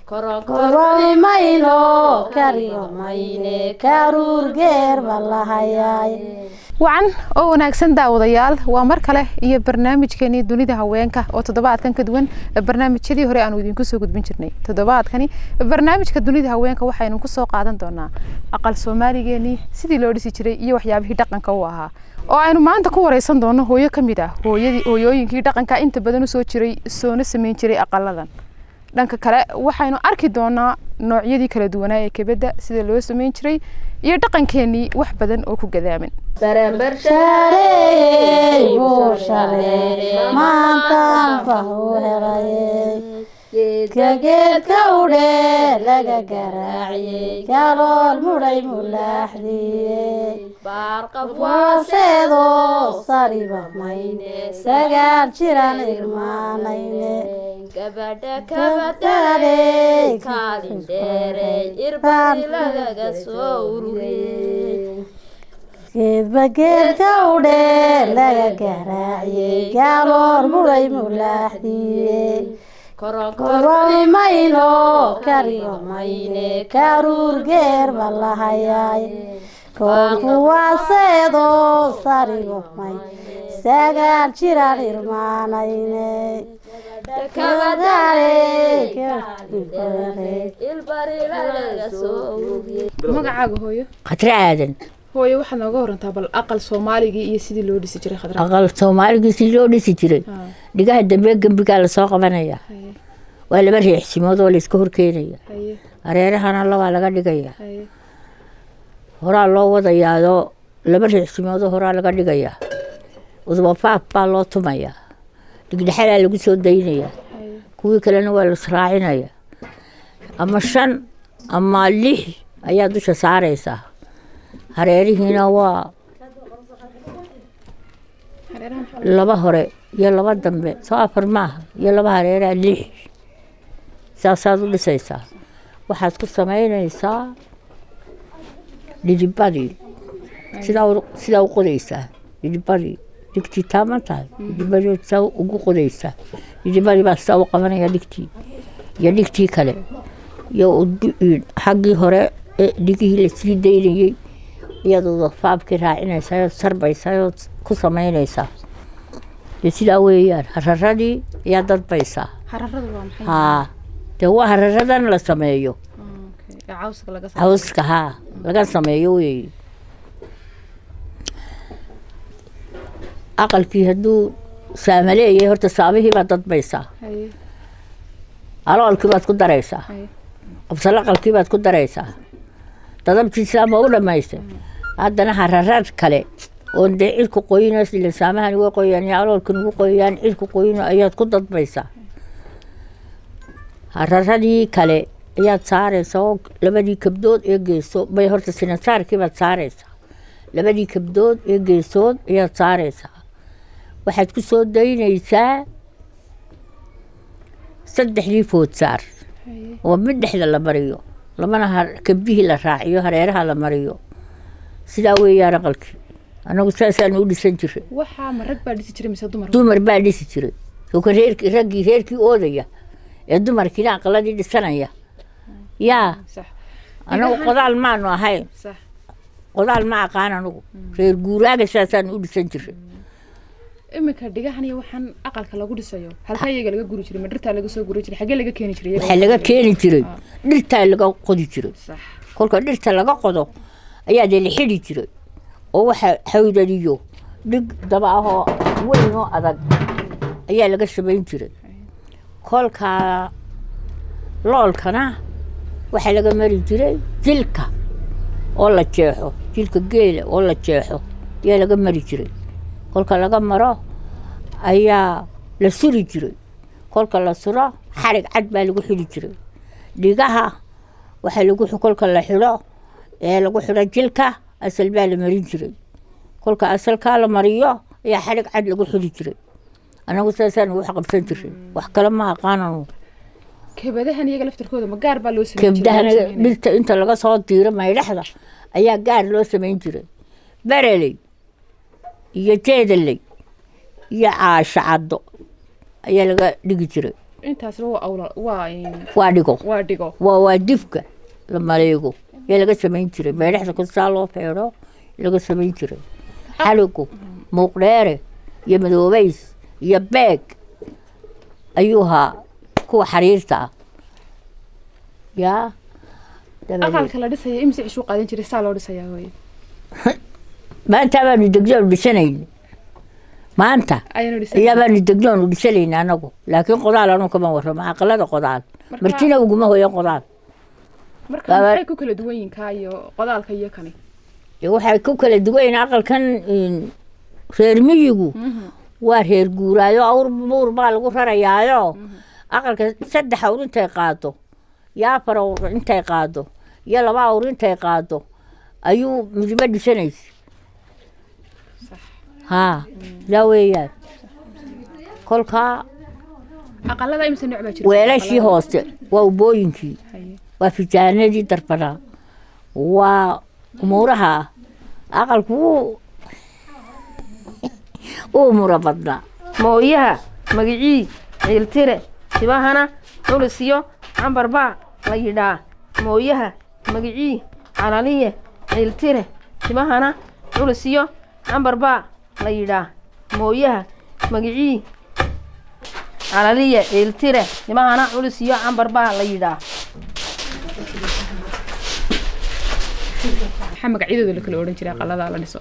koroni mayno kariba mayne karuur geer ba lahayaay wacan oo wanaagsan daawadayaal waa mar kale iyo barnaamijkeenii dunida haweenka oo toddobaadkan ka duwan barnaamijyadii hore aanu idinku soo gudbin jirnay toddobaadkani barnaamijka dunida haweenka waxaynu ku soo qaadan doonaa aqal soomaaligeenii sidii loo dhisi jiray iyo waxyaabihii dhaqanka u ahaa oo aynu maanta ku wareysan doono hooyo ka mid ah hooyadii hooyooyinkii dhaqanka inta badan usoo jiray soona sameyn jiray aqaladan dhanka kale waxaynu arki doonaa noocyadii kala duwanaa ee kebedda sida loo sameyn jiray iyo dhaqankeenii wax badan oo ku gadaaman shareeyey buu shareeyey maantaan bahu helayey geedka geedka udhee laga garaaciyey galool mudhay mulaaxdiyey waaseedoo sariba mayne sagaal jiran irmaanayne kabadhaadhey kaalin dheerey irbadi lagaga soo ururiyey geedba geedka udhee laga garaaciyey gaaloor mudhay mulaaxdiyey koroni mayno kariba mayne karuur geer ba lahayaay koonku waaseedoo sariba may sagaal jiran irmaanayne magacaaga hooyo khadre aadan hooyo waxaad nooga warantaa bal aqal soomaaligii iyo sidii loo dhisi jiray khadra aqal soomaaligii si loo dhisi jiray dhigaha dambe gembigaa lasoo qabanaya waa laba riixsimood oo layska horkeenaya haye hareerahana labaa laga dhigaya haye horaa loo wadayaadoo laba riixsimoodoo horaa laga dhigaya udubafaaf baa loo tumaya dhigdhexadaa lagu soo daynaya haye kuwii kalena waa lasraacinaya ama shan ama lix ayaa dusha saaraysaa hareerihiina waa hareeraha maxaa laba hore iyo laba dambe soo afar maaha iyo laba hareeraa lix saasaad u dhisaysaa waxaad ku samaynaysaa dhidibadii sidaa u- sidaa u qodaysaa dhidibadii dhigtii taaman tahay dhidibadii sidaa ugu qodaysaa dhidibadii baa sidaa u qabanaya dhigtii iyo dhigtii kale iyo udu- xaggii hore ee dhigihii lasii daynayey iyadoo faabkii raacinaysaa ood sarbaysaa ood ku samaynaysaa dee sidaa weeyaan hararadii ayaa dadbaysaa hararadu waa maxay haa dee waa hararadan la sameeyo Okay, ee cawska laga saaro cawska haa laga sameeyo weeye aqalkii hadduu saama leeyahay horta saamihii baad dadbaysaa haye aloolkii baad ku daraysaa haye qabsalaqalkii baad ku daraysaa dadabtii islaama u dhamaystay haddana hararad kale oon dee cidku qoyinays ila saamahani way qoyaan iyo aloolkan ugu qoyaan cidku qoyino ayaad ku dadbaysaa hararadii kale ayaad saaraysaa oo labadii kabdood ee geesood bay horta sinasaarkii baad saaraysaa labadii kabdood ee geesood ayaad saaraysaa waxaad ku soo daynaysaa saddexdii foodsaar haye oo mid dhexda la mariyo labana har- kabdihii la raaciyo hareeraha la mariyo sidaa weeyaan aqalkii annagu saasaanu u dhisan jiray waxaa ma rag baa dhisi jiray mise dumar dumar baa dhisi jiray soka reerkii raggii reerkii oodaya ee dumarkiina aqaladii dhisanaya yaa sax annagu qodaal maanu ahayn sax qodaal ma aqaan anugu reer guuraaga saasaanu u dhisan jiray iminka dhigahan iyo waxaan aqalka lagu dhisayo halkaa iyaga laga guri jiray ma dhirtaa laga soo guri jiray xaggee laga keeni jiray iyaga? waxaa laga keeni jiray dhirtaa laga qodi jiray sax kolka dhirta laga qodo ayaa dee la xidhi jiray oo waxa hawdaniyo dhig daba ahoo weyn oo adag ayaa laga samayn jiray kolka loolkana waxaa laga mari jiray jilka oo la jeexo jilka geela oo la jeexo ayaa laga mari jiray kolka laga maro ayaa la suri jiray kolka la suro xarig cad baa lagu xidhi jiray dhigaha waxaa lagu xi- kolka la xidho ee lagu xidho jilka asal baa la marin jiray kolka asalkaa la mariyo ayaa xarig cad lagu xidhi jiray anagu saasaan wax qabsan jiray wax kale ma aqaananu kabadahan iyaga laftarkooda ma gaar baa loo sameyn jiray kabdahana loo sameynaya? dhirta inta laga soo diiro maydhaxda ayaa gaar loo samayn jiray bereley iyo jeedaley iyo caasho caddo ayaa laga dhigi jiray intaasba waa awla waa in- waa dhigo waa dhigo waa waa difka la maleego yaa laga samayn jiray meedhaxda kastaa loo feedho laga samayn jiray xaligu muuqdheere iyo madoobays iyo beeg ayuu ahaa kuwa xariirta ah yaa dabadeed aqalka la dhisaya imise cishuu qaadan jiray saa loo dhisayaa hooye maanta baanu degnoonu dhisanayna maanta ayaanu dhisay ayaa baanu degnoonu dhisanayna anagu laakiin qodaal anuu kama warramo aqalada qodaal Marka- martina uguma hoyan qodaal marka Baba- maxay ku kala duwan yihiin kaa iyo qodaalka iyo kani dee waxay ku kala duwan yihiin aqalkan in, reer miyigu waa reer guuraayo awr buur baa lagu rarayaayo aqalka saddex awr intay qaado iyo afar awr intay qaado iyo laba awr intay qaado ayuu midba dhisanaysa haa yaa weeyaan kolkaa aqalada imise nooc baa jira weelashii hoose waa ubooyinkii Haye. waa fijaanadii darbanaa waa umuuraha aqalku wuu uu mura badnaa mooyaha magicii ciiltire tibahana culisiyo cambar baa la yidhaa mooyaha magicii calaliye ciiltire tibahana culisiyo cambar baa la yidhaa mooyaha magicii calaliye ciiltire tibahana culisiyo cambar baa la yidhaa maxaa magacyadooda la kala odhan jiray aqalada la dhiso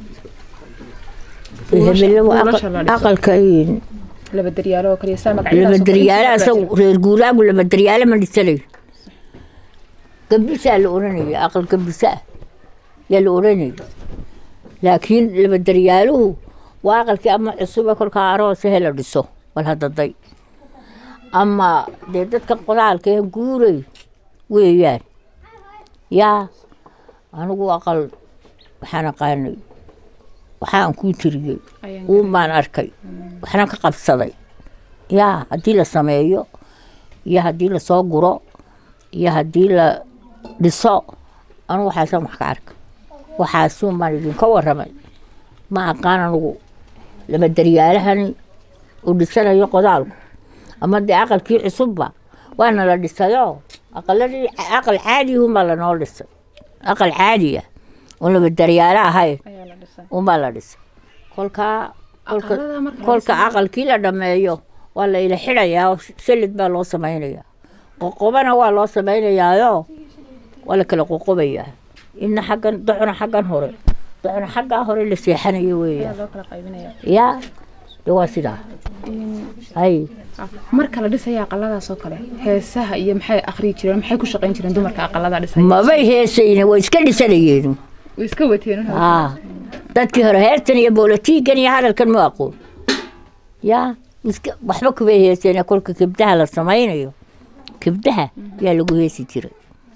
hebelo buulasha la dhiso. aqalka laba daryaalo oo kaliya saa magacyadaas oo kale labadaryaale inta baa asagu jira. reer guuraagu labadaryaale ma dhisanayo gambisaa la odhanaya aqal gambisaa yaa la odhanaya laakiin labadaryaaluhu waa aqalkii ama cusube kolkaa aroosahe la dhiso bal hadaday ama dee dadka qodaalka ee guuray weeyaan yaa anigu aqal waxaan aqaanay waxaan kuu tiriyey Ayaan uun baan arkay waxna ka qabsaday yaa haddii la sameeyo iyo haddii lasoo guro iyo haddii la dhiso anigu waxaasan wax ka arka waxaasuun baan idinka warramay ma aqaan anigu laba daryaalahani uu dhisanayo qodaalku ama dee aqalkii cusubba waana la dhisayo aqaladii aqal caadiyuunbaa lanoo dhisay aqal caadiya oon laba daryaalo ahayn ayaa la dhisay unbaa la dhisay kolkaa kolka Aqalada marka la kolka aqalkii la dhammeeyo waa la ila xidhayaa oo salid baa loo samaynayaa qoqobana waa loo samaynayaayoo waa la kala qoqobayaa inna xaggan docna xaggan hore docna xaggaa hore la seexanayo ayaa weeyaan loo kala qaybinayaa yaa de waa sidaa hay Ah, marka la dhisaya aqaladaas oo kale heesaha iyo maxay akhriyi jireen maxay ku shaqayn jireen dumarka aqalada dhisaya mabay heesayne way iska dhisanayeen way iska wateen aa dadkii hore heestan iyo boolatiigan iyo hadalkan ma aqoon yaa iska waxba kubay heeseen kolka kibdaha la samaynayo kibdaha yaa lagu heesi jiray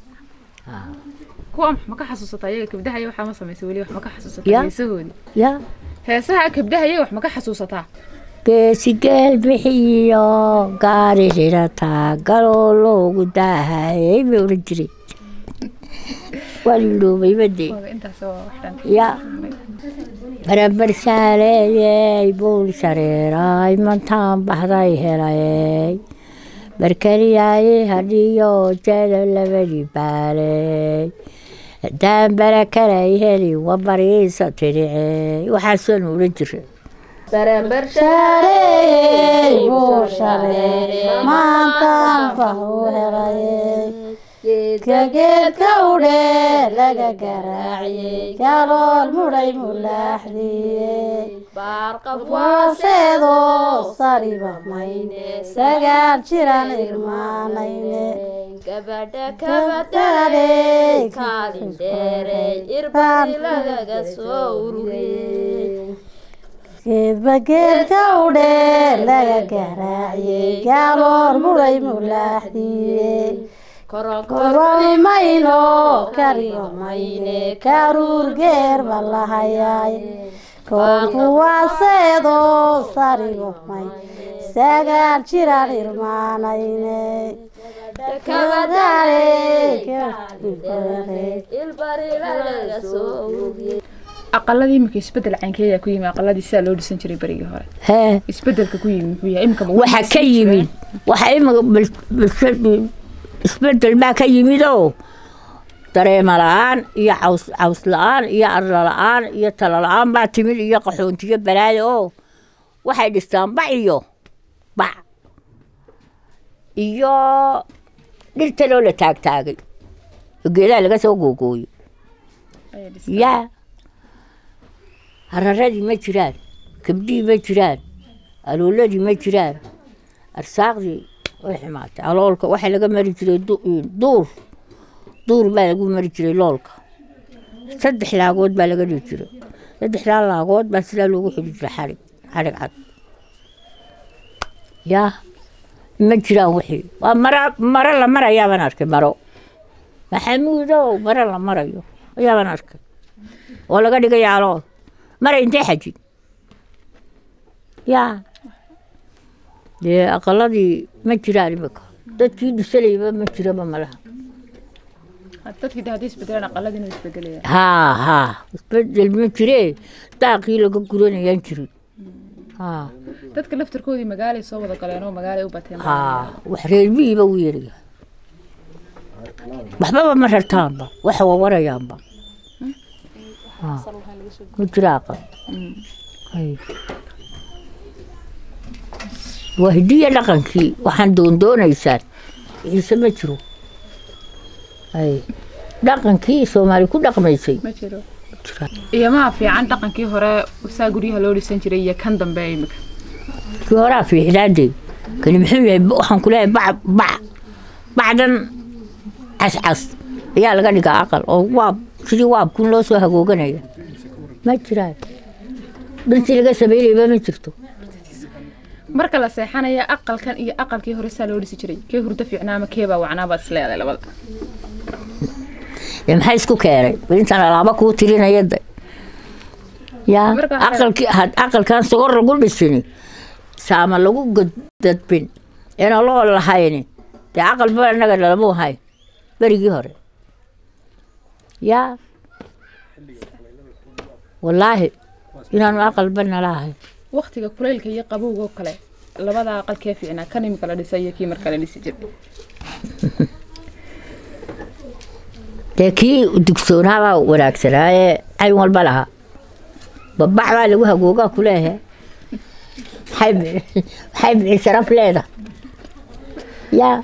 kuwa ma ka xasuusataa iyaga kabdaha iyo waxaa ma samaysay weli wax ma ka xasuusataa Ya. heesahoodii yaa heesaha kabdaha iyaga wax ma ka xasuusataa geesigeel bixiyo gaari xirataa galoo loogu daahayay bay odhan jiray waa liloobay badee Waaga intaas waa wax dhan ya barabar saaleeyey buul shareeray mantaan baxday helayey barkeliyaayey hadhiyo jeeda labadii baaley haddaan barakalay heli wabariisa tidhicey waxaasaan odhan jiray shareeyey buu shareeyey maantaan fahu helayey geedka geedka udhe laga garaaciyey galool mudhay mulaaxdiyey waaseedoo sariba mayne sagaal jiran irmaanayne kabadhaadey kaalin dheerey irbadi lagaga soo ururiyey geedba geedka udhe laga garaaciyey gaaloor mudhay mulaaxdiyey koroni mayno kariyo mayne karuur geer ba lahayaay koonku waaseedoo saribo may sagaal jiraan irmaanayne aqaladii iminka isbedel caynkeeyaa ku yimi aqaladii sidaa loo dhisan jiray berigii hore hee isbedelka ku yimi muxuu yahay iminka ma waxa ka yimid waxa imika bal- isbedel baa ka yimid oo dareema la-aan iyo caws caws la-aan iyo arla la-aan iyo talo la-aan baa timid iyo qaxoontiyo balaayo oo waxay dhistaan bac iyo bac iyo dhirtanoo la taagtaagay oo geedaha laga soo googooyo Ayaa dhisay. yaa hararadii ma jiraan kabdihii ma jiraan alooladii ma jiraan arsaaqdii way xumaatay aloolka waxaa laga mari jiray du- duur duur baa lagu mari jiray loolka saddex laagood baa laga dhigi jiray saddexdaa laagood baa sidaa loogu xidhi jiray xarig xarig cad yaa ma jiraan wixii waa mara maro la marayaabaan arkay maro maxamuudow maro la marayo ayaabaan arkay oo laga dhigaya alool mara intee xajin yaa dee aqaladii ma jiraan imika dadkii dhisanayba ma jiraba malaha dadkii de haddii isbedelaan aqaladii inuu isbedelaya haa haa isbedel ma jiree daaqii laga guranayaan jirin haa dadka laftarkoodii magaalay soo wada galeen oo magaalay u bateen haa wax reermihiiba u yeeraya waxbaba ma rartaanba waxa wawarayaanba Haa. ma jira aqal Hay. waa hidiya dhaqankii waxaan doondoonaysaan ciise ma jiro Hay. dhaqankii soomaali ku dhaqmaysay ma jiro jira iyo maa fiican dhaqankii hore saa guryaha loo dhisan jiray iyo kan dambe imika kii horaa fiicnaadee kani muxuu yahay ba- waxaan ku leeyahay bac bac bacdan cascas ayaa laga dhigaa aqal oo waab sidii waabkun loo soo hagooganaya ma jiraan dhirtii laga samaynayba ma jirto marka la seexanaya aqalkan iyo aqalkii hore saa loo dhisi jiray kee hurdo fiicnaa ama keebaa wacnaa baad isleedahay labada dee maxay isku keenay bal intaan alaaba kuu tirinaya de yaa Marka waxay- aqalkii had aqalkan sogor lagu dhisini saama lagu godadbin eena loo lahayni dee aqalba annaga nalamu hayn berigii hore yaa wallaahi inaanu aqalba nala ahayn waqtiga kulaylka iyo qabowga oo kale labada aqal kee fiicnaa kan imika la dhisay iyo kii marka la dhisi jiray dee kii dugsoonaabaa wanaagsanaaye cayn walba lahaa babac baa lagu hagoogaa kuleehe maxay bi- maxay bixi sharaf leeda yaa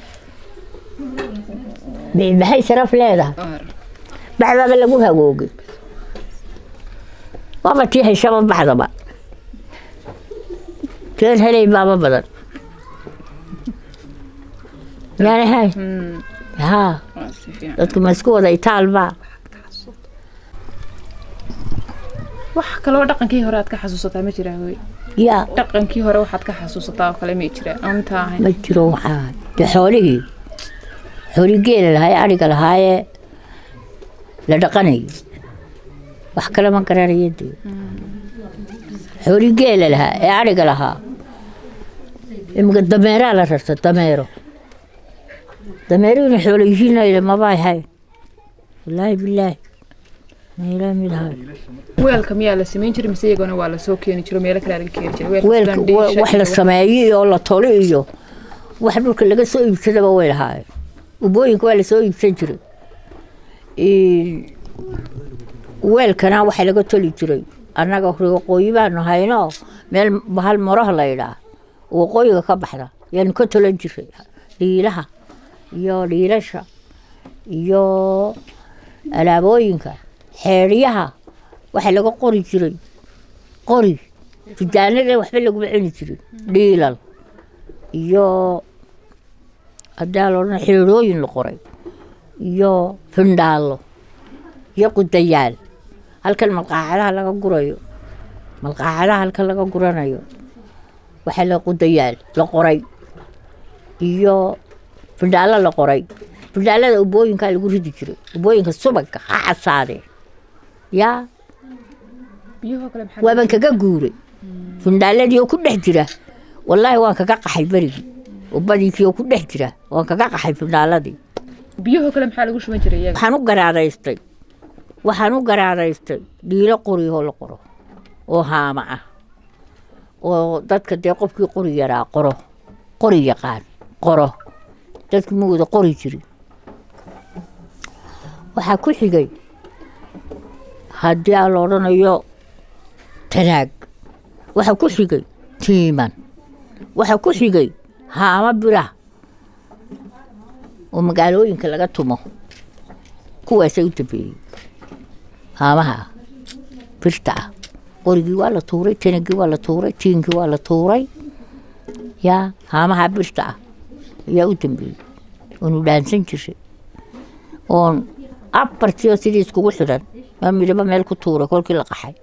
Bi- maxay sharaf leedahay bacdaaba lagu hagoogay waaba tii heshaba bacdaba teen helay baaba badan yaani hay haa waa si fiican dadku ma isku wada itaalba wax kaloo dhaqankii hore aad ka xasuusataa ma jiraa hooy yaa dhaqankii hore waxaad ka xasuusataa oo kale ma jira aan intaa ahayn ma jiro waxaa de xoolihii xooli geela lahaaye adhiga lahaaye la dhaqanayay wax kale ma garanaya dee xooli geela lahaa ee adhiga lahaa imika dameeraa la rarta dameero dameeruhu inay xoolo yihiin maba ahayn wallaahi bilaahi meelaa mid ahay weelka miyaa la samayn jiray mise iyagona waa lasoo keeni jiro meelo kale laga keeni jiray weelka sidaan dhiisha wax la iyo sameeyo iyo la tolo iyo wax dhulka laga soo iibsadaba way lahaayeen ubooyinka waa lasoo iibsan jiray Een, weelkana waxaa laga toli jiray annaga waqooyi baanu hayno meel bahal moraha la yidhaa waqooyiga ka baxda yaanu ka tolan jiray dhiilaha iyo dhiilasha iyo alaabooyinka xeedhyaha waxaa laga qori jiray qori fijaanada waxba laguma cuni jirin dhiilal iyo hadaa loodhan xeedhooyin la qoray iyo findhaallo iyo qudayaal halkan malqaacadaha laga gurayo malqaacadaha halkan laga guranayo waxaa la qudayaal la qoray iyo findhaallo la qoray findhaallada ubooyinkaa lagu ridi jiray ubooyinka subagga ha casaadee yaa biyahoo kale maxaa waaban kaga guuray fundhaaladii oo ku dhex jira wallaahi waan kaga qaxay berigii ubadiikii oo ku dhex jira waan kaga qaxay fundhaaladii biyahoo kale maxaa lagu shuban jiray iyaga waxaan u garaadaystay waxaan u garaadaystay dhiilo qoriyoo la qoro oo haama ah oo dadka dee qofkii qori yaraa qoro qori yaqaan qoro dadku ma wada qori jirin waxaa ku xigay haddii aan la odhanayo tanaag waxaa ku xigay tiiman waxaa ku xigay haamo bira oo magaalooyinka laga tumo kuwaasay u dambeeyey haamaha birta ah qorigii waa la tuuray tanagii waa la tuuray tiinkii waa la tuuray yaa haamaha birta ah ayaa u dambeeyey oonu dhaansan jiray oon abartiyo sidii iskugu xidhan maa midhaba meel ku tuuray kolkii la qaxay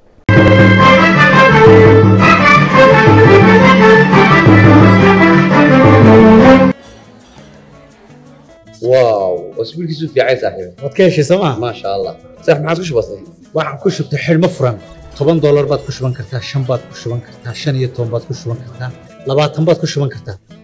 واو اسبوعك في عايز صاحبي waad ka heshay sooma ما شاء الله صح ما عاد وش بصي waxaan ku shubtay xidhmo furan toban doolar baad ku shuban kartaa shan baad ku shuban kartaa shan iyo toban baad ku shuban kartaa labaatan baad ku shuban kartaa